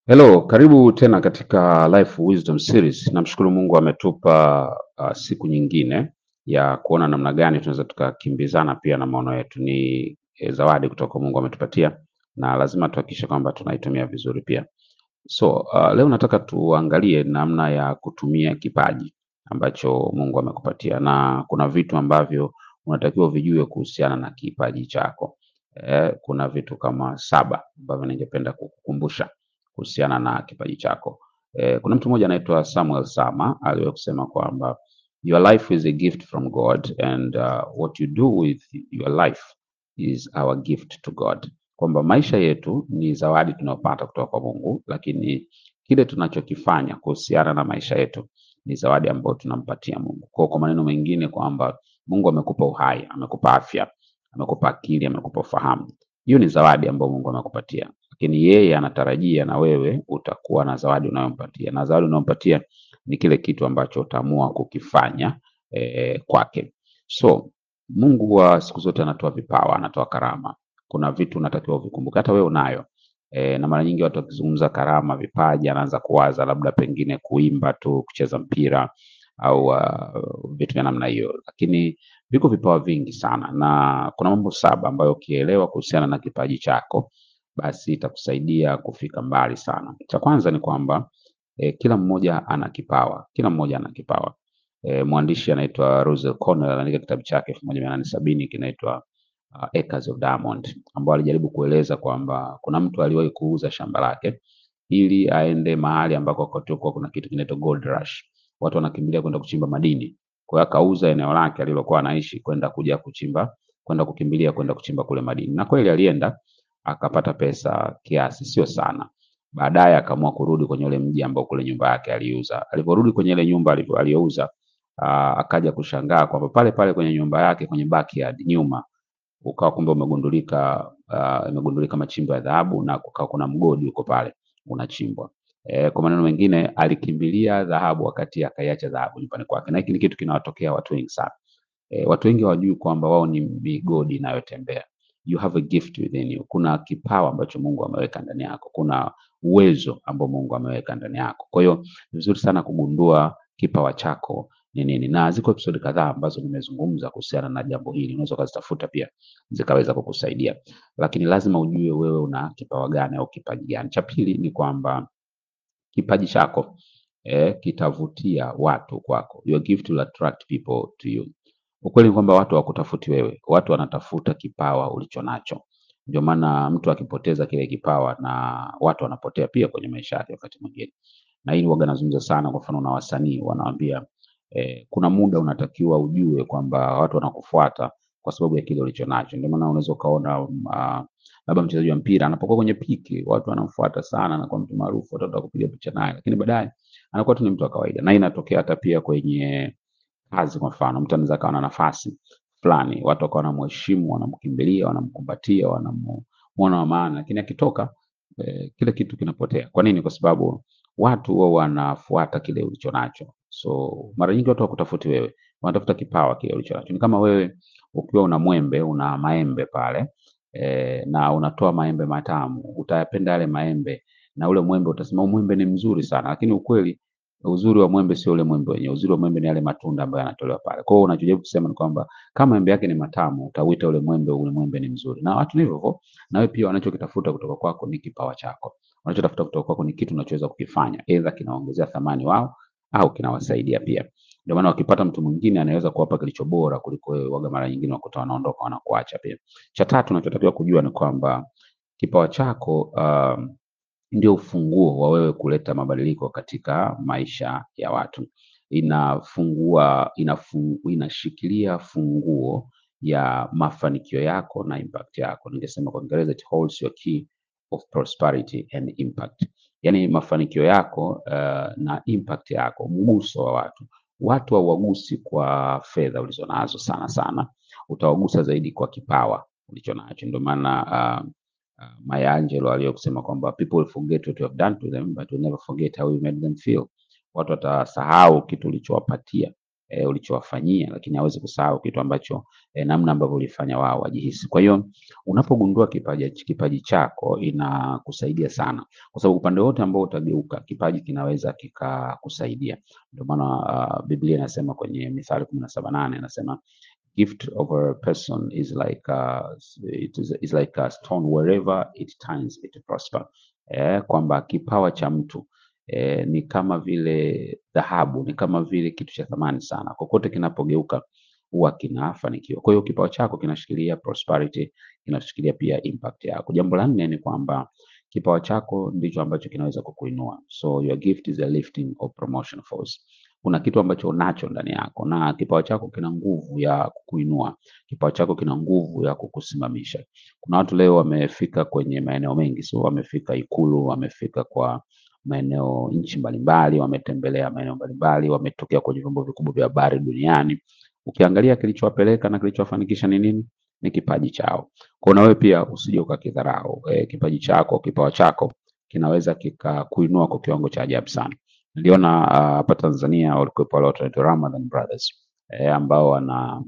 Hello, karibu tena katika Life Wisdom Series. Namshukuru Mungu ametupa uh, siku nyingine ya kuona namna gani tunaweza tukakimbizana pia na maono yetu. Ni eh, zawadi kutoka Mungu ametupatia na lazima tuhakikishe kwamba tunaitumia vizuri pia. So uh, leo nataka tuangalie namna ya kutumia kipaji ambacho Mungu amekupatia, na kuna vitu ambavyo unatakiwa vijue kuhusiana na kipaji chako. Eh, kuna vitu kama saba ambavyo ningependa kukukumbusha kuhusiana na kipaji chako. Eh, kuna mtu mmoja anaitwa Samuel Sama aliwahi kusema kwamba your life is a gift from God and uh, what you do with your life is our gift to God, kwamba maisha yetu ni zawadi tunayopata kutoka kwa Mungu, lakini kile tunachokifanya kuhusiana na maisha yetu ni zawadi ambayo tunampatia Mungu. Kwa, kwa maneno mengine kwamba Mungu amekupa uhai, amekupa afya, amekupa akili, amekupa ufahamu. Hiyo ni zawadi ambayo Mungu amekupatia, lakini yeye anatarajia na wewe utakuwa na zawadi unayompatia, na zawadi unayompatia ni kile kitu ambacho utaamua kukifanya eh, kwake. So Mungu wa siku zote anatoa vipawa, anatoa karama. Kuna vitu unatakiwa uvikumbuke, hata wewe unayo e, na mara nyingi watu wakizungumza karama, vipaji, anaanza kuwaza labda pengine kuimba tu, kucheza mpira au uh, vitu vya namna hiyo, lakini viko vipawa vingi sana, na kuna mambo saba ambayo ukielewa kuhusiana na kipaji chako, basi itakusaidia kufika mbali sana. Cha kwanza ni kwamba e, kila mmoja ana kipawa, kila mmoja ana kipawa. E, mwandishi anaitwa Russell Cornell anaandika kitabu chake elfu moja mia nane sabini kinaitwa uh, Acres of Diamond, ambao alijaribu kueleza kwamba kuna mtu aliwahi kuuza shamba lake ili aende mahali ambako kutokuwa kuna kitu kinaitwa gold rush, watu wanakimbilia kwenda kuchimba madini. Kwa hiyo akauza eneo lake alilokuwa anaishi kwenda kuja kuchimba, kwenda kukimbilia kwenda kuchimba kule madini, na kweli alienda akapata pesa kiasi, sio sana. Baadaye akaamua kurudi kwenye ule mji ambao kule nyumba yake aliuza. Aliporudi kwenye ile nyumba alivyo- aliyouza, uh, akaja kushangaa kwamba pale pale kwenye nyumba yake kwenye backyard nyuma ukawa kumbe umegundulika uh, imegundulika machimbo ya dhahabu na kukawa kuna mgodi uko pale unachimbwa. E, kwa maneno mengine alikimbilia dhahabu wakati akaiacha dhahabu nyumbani kwake, na hiki ni kitu kinawatokea watu wengi sana. E, watu wengi hawajui kwamba wao ni migodi inayotembea. You have a gift within you. Kuna kipawa ambacho Mungu ameweka ndani yako, kuna uwezo ambao Mungu ameweka ndani yako. Kwa hiyo ni vizuri sana kugundua kipawa chako ni nini, na ziko episodi kadhaa ambazo nimezungumza kuhusiana na jambo hili, unaweza ukazitafuta pia zikaweza kukusaidia, lakini lazima ujue wewe una kipawa gani au kipaji gani. Cha pili ni kwamba kipaji chako eh, kitavutia watu kwako. Your gift will attract people to you. Ukweli ni kwamba watu hawakutafuti wewe, watu wanatafuta kipawa ulicho nacho. Ndio maana mtu akipoteza kile kipawa na watu wanapotea pia kwenye maisha yake wakati mwingine, na hili waga nazungumza sana. Kwa mfano na wasanii wanawambia eh, kuna muda unatakiwa ujue kwamba watu wanakufuata kwa sababu ya kile ulicho nacho. Ndio maana unaweza ukaona uh, labda mchezaji wa mpira anapokuwa kwenye piki, watu wanamfuata sana, anakuwa mtu maarufu, watu wanataka kupiga picha naye, lakini baadaye anakuwa tu ni mtu wa kawaida, na hii inatokea hata pia kwenye kazi. Kwa mfano, mtu anaweza akawa na nafasi fulani, watu wakawa wanamheshimu, wanamkimbilia, wanamkumbatia, wanamuona wa maana, lakini akitoka eh, kile kitu kinapotea. Kwa nini? Kwa sababu watu wao wanafuata kile ulicho nacho. So mara nyingi watu wakutafuti wewe, wanatafuta kipawa kile ulicho nacho. Ni kama wewe ukiwa una mwembe, una maembe pale eh, na unatoa maembe matamu, utayapenda yale maembe na ule mwembe utasema "Huu mwembe ni mzuri sana, lakini ukweli uzuri wa mwembe sio ule mwembe wenyewe. Uzuri wa mwembe ni yale matunda ambayo yanatolewa pale. Kwa hiyo unachojaribu kusema ni kwamba kama maembe yake ni matamu, utauita ule mwembe ule mwembe ni mzuri. Na watu ni hivyo hivyo, na wewe pia wanachokitafuta kutoka kwako ni kipawa chako. Wanachotafuta kutoka kwako ni kitu unachoweza kukifanya, aidha kinaongezea thamani wao au kinawasaidia pia. Ndio maana wakipata mtu mwingine anaweza kuwapa kilicho bora kuliko wewe, waga mara nyingine wakuta wanaondoka wanakuacha pia. Cha tatu unachotakiwa kujua ni kwamba kipawa chako um, ndio ufunguo wa wewe kuleta mabadiliko katika maisha ya watu. Inafungua, inafungu, inashikilia funguo ya mafanikio yako na impact yako. Ningesema kwa Kiingereza it holds your key of prosperity and impact, yaani mafanikio yako uh, na impact yako, mguso wa watu. Watu hauwagusi kwa fedha ulizonazo sana sana, utawagusa zaidi kwa kipawa ulichonacho. Ndio maana uh, uh, Maya Angelou aliyokusema kwamba people will forget what you have done to them but will never forget how you made them feel. Watu watasahau kitu ulichowapatia eh, ulichowafanyia, lakini hawezi kusahau kitu ambacho eh, namna ambavyo ulifanya wao wajihisi. Kwa hiyo unapogundua kipaji, kipaji chako inakusaidia sana, kwa sababu upande wote ambao utageuka kipaji kinaweza kikakusaidia. Ndio maana uh, Biblia inasema kwenye Mithali kumi na saba nane inasema gift of a person is like a, it is, is like a stone wherever it turns it prosper. Eh, kwamba kipawa cha mtu eh, ni kama vile dhahabu, ni kama vile kitu cha thamani sana, kokote kinapogeuka huwa kinafanikiwa. Kwa hiyo kipawa chako kinashikilia prosperity, kinashikilia pia impact yako. Jambo la nne ni kwamba kipawa chako ndicho ambacho kinaweza kukuinua, so your gift is a lifting or promotion force. Kuna kitu ambacho unacho ndani yako, na kipawa chako kina nguvu ya kukuinua, kipawa chako kina nguvu ya kukusimamisha. Kuna watu leo wamefika kwenye maeneo mengi, so wamefika Ikulu, wamefika kwa maeneo nchi mbalimbali, wametembelea maeneo mbalimbali, wametokea kwenye vyombo vikubwa vya habari duniani. Ukiangalia kilichowapeleka na kilichowafanikisha ni nini? Ni kipaji chao. Kwa hiyo na wewe pia usije ukakidharau. E, kipaji chako, kipawa chako kinaweza kikakuinua kwa kiwango cha ajabu sana. Niliona ah, hapa Tanzania walikuwepo wale watu wanaitwa Ramadan Brothers e, ambao wana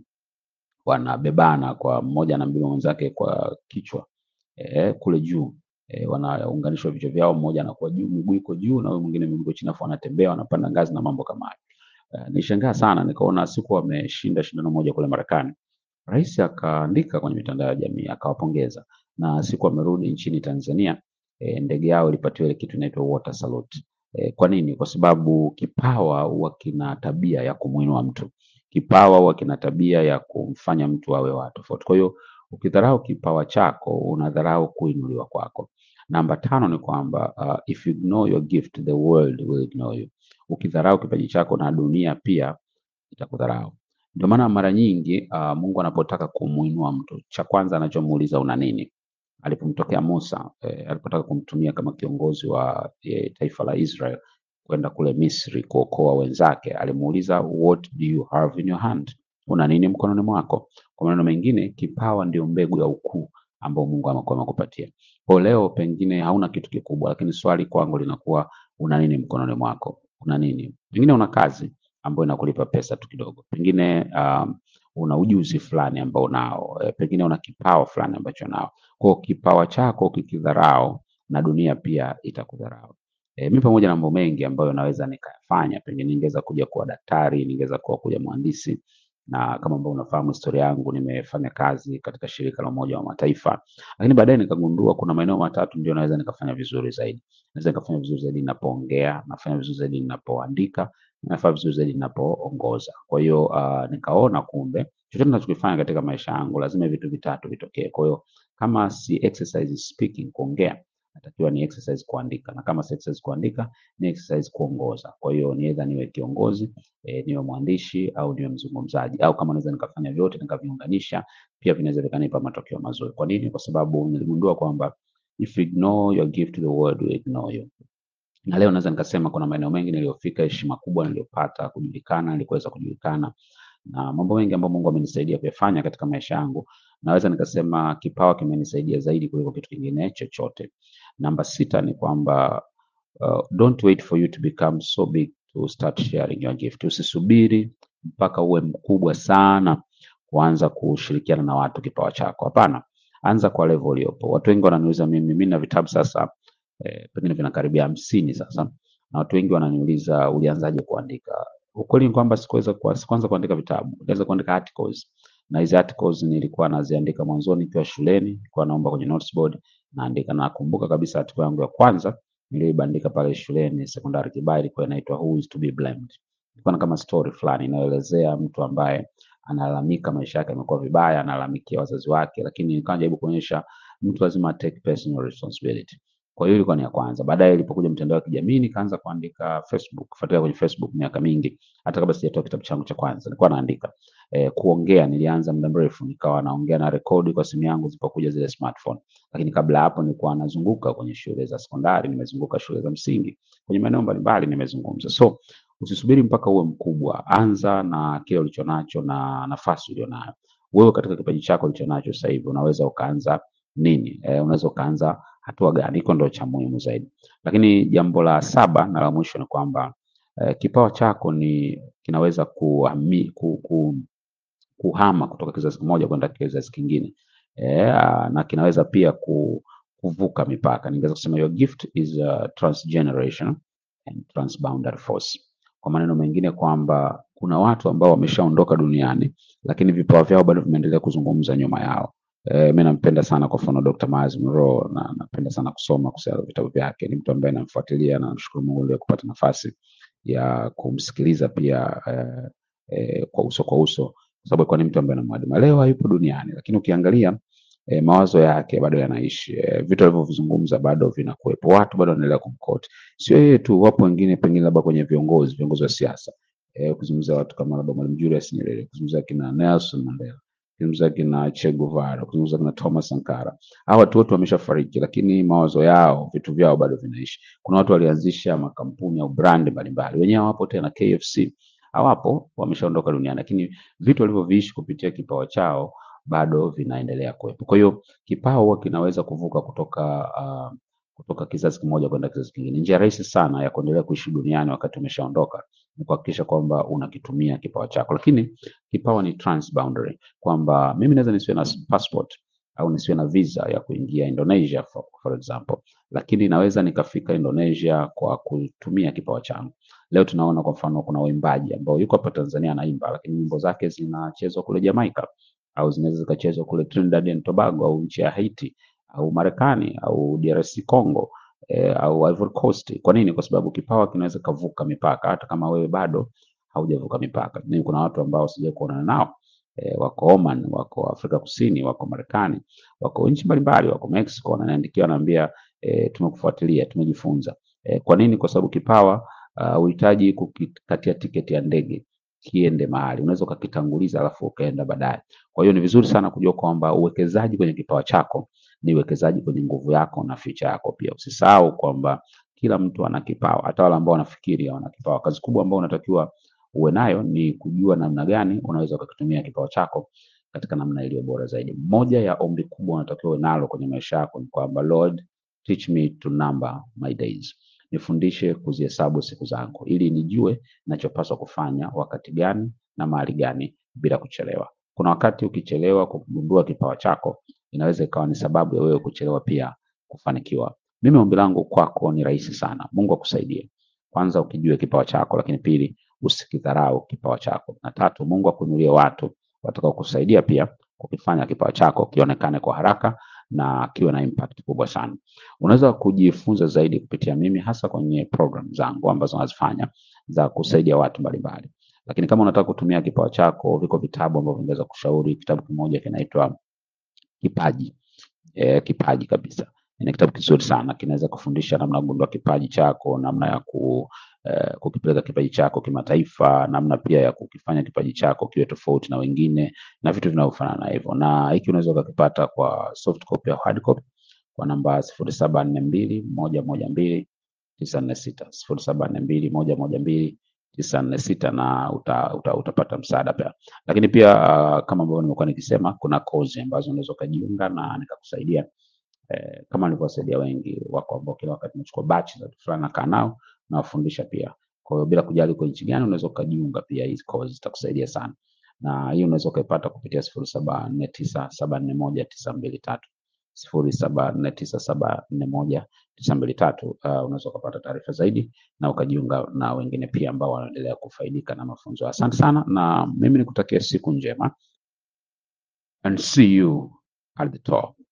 wanabebana kwa mmoja na mbeba mwenzake kwa kichwa e, kule juu e, wanaunganishwa vichwa vyao, mmoja anakuwa juu, miguu iko juu na huyo mwingine miguu iko chini, afu wanatembea wanapanda ngazi na mambo kama hayo. Uh, nishangaa sana nikaona siku wameshinda shindano moja kule Marekani, rais akaandika kwenye mitandao ya jamii akawapongeza, na siku amerudi nchini Tanzania e, ndege yao ilipatiwa ile kitu inaitwa water salute. E, kwa nini? Kwa sababu kipawa huwa kina tabia ya kumuinua mtu, kipawa huwa kina tabia ya kumfanya mtu awe wa tofauti. Kwa hiyo ukidharau kipawa chako unadharau kuinuliwa kwako. Namba tano ni kwamba uh, if you ignore your gift the world will ignore you. Ukidharau kipaji chako na dunia pia itakudharau. Ndio maana mara nyingi uh, Mungu anapotaka kumuinua mtu, cha kwanza anachomuuliza una nini? Alipomtokea Musa eh, alipotaka kumtumia kama kiongozi wa eh, taifa la Israel kwenda kule Misri kuokoa wenzake, alimuuliza what do you have in your hand, una nini mkononi mwako? Kwa maneno mengine, kipawa ndio mbegu ya ukuu ambao Mungu amekuwa amekupatia. Kwa leo pengine hauna kitu kikubwa, lakini swali kwangu linakuwa una nini mkononi mwako? Una nini? Pengine una kazi ambayo inakulipa pesa tu kidogo, pengine um, una ujuzi fulani ambao unao, e, pengine una kipawa fulani ambacho nao. Kwa hiyo kipawa chako kikidharau, na dunia pia itakudharau. E, mi pamoja na mambo mengi ambayo naweza nikayafanya, pengine ningeweza kuja kuwa daktari, ningeweza kuwa kuja mhandisi, na kama ambavyo unafahamu historia yangu, nimefanya kazi katika shirika la Umoja wa Mataifa, lakini baadaye nikagundua kuna maeneo matatu ndio naweza nikafanya vizuri zaidi. Naweza nikafanya vizuri zaidi ninapoongea, nafanya vizuri zaidi ninapoandika, nafanya vizuri zaidi ninapoongoza. Kwa hiyo uh, nikaona kumbe chochote ninachokifanya katika maisha yangu lazima vitu vitatu vitokee. Kwa hiyo kama si exercise speaking, kuongea, natakiwa ni exercise kuandika, na kama si exercise kuandika, ni exercise kuongoza. Kwa hiyo ni either niwe kiongozi eh, niwe mwandishi au niwe mzungumzaji, au kama naweza nikafanya vyote nikaviunganisha, pia vinaweza vikanipa matokeo mazuri. Kwa nini? Kwa sababu niligundua kwamba if you ignore your gift the world will ignore you na leo naweza nikasema kuna maeneo mengi niliyofika, heshima kubwa niliyopata, kujulikana, nilikuweza kujulikana na mambo mengi ambayo Mungu amenisaidia kuyafanya katika maisha yangu. Naweza nikasema kipawa kimenisaidia zaidi kuliko kitu kingine chochote. Namba sita ni kwamba uh, don't wait for you to become so big to start sharing your gift. Usisubiri mpaka uwe mkubwa sana kuanza kushirikiana na watu kipawa chako. Hapana, anza kwa level uliopo. Watu wengi wananiuliza mimi, mimi na vitabu sasa eh, pengine vinakaribia hamsini sasa, na watu wengi wananiuliza ulianzaje kuandika. Ukweli ni kwamba sikuweza kwa, sikuanza kuandika vitabu, niliweza kuandika articles na hizi articles nilikuwa naziandika mwanzoni nikiwa shuleni, nilikuwa naomba kwenye notes board naandika. Nakumbuka kabisa article yangu ya kwanza niliyoibandika pale shuleni sekondari Kibaha ilikuwa inaitwa Who is to be blamed. Ilikuwa na kama story fulani inayoelezea mtu ambaye analalamika maisha yake yamekuwa vibaya, analalamikia wazazi wake, lakini nikawa najaribu kuonyesha mtu lazima take personal responsibility. Kwa hiyo ilikuwa ni ya kwanza. Baadaye ilipokuja mtandao wa kijamii nikaanza kuandika Facebook, kufuatilia kwenye Facebook miaka mingi, hata kabla sijatoa kitabu changu cha kwanza nilikuwa naandika. E, kuongea nilianza muda mrefu, nikawa naongea na rekodi kwa simu yangu zilipokuja zile smartphone. Lakini kabla hapo nilikuwa nazunguka kwenye shule za sekondari, nimezunguka shule za msingi, kwenye maeneo mbalimbali nimezungumza. So usisubiri mpaka uwe mkubwa, anza na kile ulichonacho na nafasi ulionayo. Wewe katika kipaji chako ulichonacho sasa hivi unaweza ukaanza nini? E, unaweza ukaanza hatua gani? Hiko ndo cha muhimu zaidi. Lakini jambo la saba na la mwisho ni kwamba eh, kipawa chako ni kinaweza kuhami, ku, ku, kuhama kutoka kizazi kimoja kwenda kizazi kingine eh, na kinaweza pia ku, kuvuka mipaka. Ningeweza kusema your gift is a transgenerational and transboundary force. Kwa maneno mengine kwamba kuna watu ambao wameshaondoka duniani lakini vipawa vyao bado vimeendelea kuzungumza nyuma yao. E, mi nampenda sana kwa mfano Dr. Miles Monroe na napenda sana kusoma kuhusiana na vitabu vyake. Ni mtu ambaye namfuatilia na namshukuru Mungu leo kupata nafasi ya kumsikiliza pia eh, eh, kwa uso kwa uso, kwa sababu alikuwa ni mtu ambaye namwadima. Leo hayupo duniani, lakini ukiangalia eh, mawazo yake bado yanaishi, eh, vitu alivyovizungumza bado vinakuwepo, watu bado wanaendelea kumkoti. Sio yeye tu, wapo wengine pengine labda kwenye viongozi viongozi wa siasa eh, kuzungumzia watu kama labda Mwalimu Julius Nyerere, kuzungumzia kina Nelson Mandela, kuzungumzia kina Che Guevara, kuzungumzia kina Thomas Sankara. Hawa watu wote wameshafariki, lakini mawazo yao, vitu vyao bado vinaishi. Kuna watu walianzisha makampuni au brand mbalimbali, wenyewe hawapo tena. KFC hawapo, wameshaondoka duniani, lakini vitu walivyoviishi kupitia kipawa chao bado vinaendelea kuwepo. Kwa hiyo kipawa huwa kinaweza kuvuka kutoka uh, kutoka kizazi kimoja kwenda kizazi kingine. Njia rahisi sana ya kuendelea kuishi duniani wakati umeshaondoka ni kuhakikisha kwamba unakitumia kipawa chako, lakini kipawa ni transboundary, kwamba mimi naweza nisiwe na passport au nisiwe na visa ya kuingia Indonesia for, for example, lakini naweza nikafika Indonesia kwa kutumia kipawa changu. Leo tunaona kwa mfano kuna waimbaji ambao yuko hapa Tanzania anaimba, lakini nyimbo zake zinachezwa kule Jamaica au zinaweza zikachezwa kule Trinidad and Tobago au nchi ya Haiti au Marekani au DRC Congo eh, au Ivory Coast. Kwa nini? Kwa sababu kipawa kinaweza kavuka mipaka hata kama wewe bado haujavuka mipaka. Mimi kuna watu ambao sijawahi kuonana nao eh, wako Oman, wako Afrika Kusini, wako Marekani, wako nchi mbalimbali, wako Mexico, wananiandikia wanaambia eh, tumekufuatilia, tumejifunza. Eh, kwa nini? Kwa sababu kipawa uh, uhitaji kukikatia tiketi ya ndege kiende mahali, unaweza ukakitanguliza alafu ukaenda baadaye. Kwa hiyo ni vizuri sana kujua kwamba uwekezaji kwenye kipawa chako ni uwekezaji kwenye nguvu yako na future yako pia. Usisahau kwamba kila mtu ana kipawa, hata wale ambao wanafikiri hawana kipawa. Kazi kubwa ambayo unatakiwa uwe nayo ni kujua namna gani unaweza ukakitumia kipawa chako katika namna iliyo bora zaidi. Moja ya ombi kubwa unatakiwa uwe nalo kwenye maisha yako ni kwamba Lord, teach me to number my days, nifundishe kuzihesabu siku zangu ili nijue ninachopaswa kufanya wakati gani na mahali gani bila kuchelewa. Kuna wakati ukichelewa kugundua kipawa chako inaweza ikawa ni sababu ya wewe kuchelewa pia kufanikiwa. Mimi ombi langu kwako ni rahisi sana. Mungu akusaidie. Kwanza ukijue kipawa chako, lakini pili usikidharau kipawa chako, na tatu Mungu akuinulie watu watakao kusaidia pia kukifanya kipawa chako kionekane kwa haraka na kiwe na impact kubwa sana. Unaweza kujifunza zaidi kupitia mimi, hasa kwenye program zangu ambazo nazifanya za kusaidia watu mbalimbali. Lakini kama unataka kutumia kipawa chako, viko vitabu ambavyo vingeweza kushauri. Kitabu kimoja kinaitwa Kipaji eh, kipaji kabisa. Ni kitabu kizuri sana, kinaweza kufundisha namna ya kugundua kipaji chako, namna ya ku, eh, kukipeleka kipaji chako kimataifa, namna pia ya kukifanya kipaji chako kiwe tofauti na wengine na vitu vinavyofanana na hivyo. Na hiki unaweza ukakipata kwa soft copy au hard copy kwa namba sifuri saba nne mbili moja moja mbili tisa nne sita sifuri saba nne mbili moja moja mbili tisa nne sita na uta, uta, utapata msaada pia. Lakini pia uh, kama ambavyo nimekuwa nikisema, kuna kozi ambazo unaweza ukajiunga na nikakusaidia eh, kama nilivyowasaidia wengi wako ambao kila wakati nachukua batch za watu fulani nakaa nao nawafundisha pia. Kwa hiyo bila kujali uko nchi gani, unaweza ukajiunga pia, hizi kozi zitakusaidia sana, na hii unaweza ukaipata kupitia sifuri saba nne tisa saba nne moja tisa mbili tatu sifuri saba nne tisa saba nne moja tisa mbili tatu. Uh, unaweza ukapata taarifa zaidi na ukajiunga na wengine pia ambao wanaendelea kufaidika na mafunzo. Asante sana, na mimi nikutakia siku njema and see you at the top.